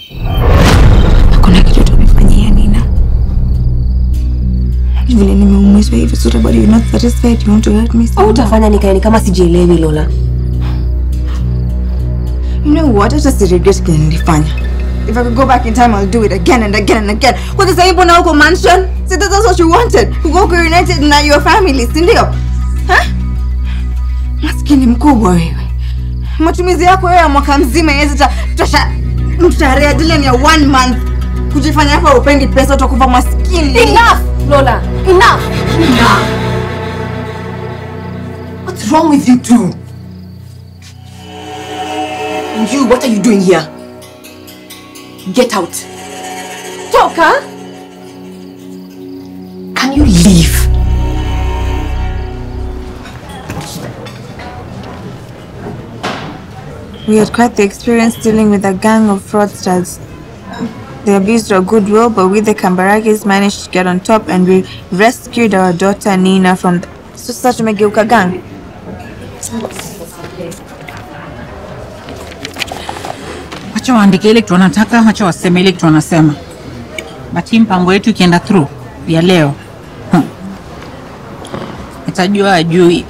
Hakuna kitu tumefanyia Nina. Vile nimeumizwa hivi so but you're not satisfied, you want to hurt me so Au utafanya nikae ni kama sijielewi Lola. You know what? Hata si regret kile nilifanya. If I could go back in time, I'll do it again and again and again. Kwa sasa hivi na uko mansion, si that's what you wanted. Uko uko united na your family, si ndio? Huh? Maskini mkubwa wewe. Matumizi yako wewe ya mwaka mzima inaweza ta- tosha mshahara dile ya one month. Kujifanya hapa upendi pesa utakufa maskini. Enough, Lola. Enough. What's wrong with you two? And you, what are you doing here? Get out. Toka. Can you leave? We had quite the experience dealing with a gang of fraudsters. They abused our goodwill, but we, the Kambaragis, managed to get on top and we rescued our daughter Nina from. The... So sasa tumegeuka gang. Wacha waandike ile kitu wanataka, wacha waseme ile kitu wanasema. But hii mpango yetu ikienda through ya leo hmm. Itajua ajui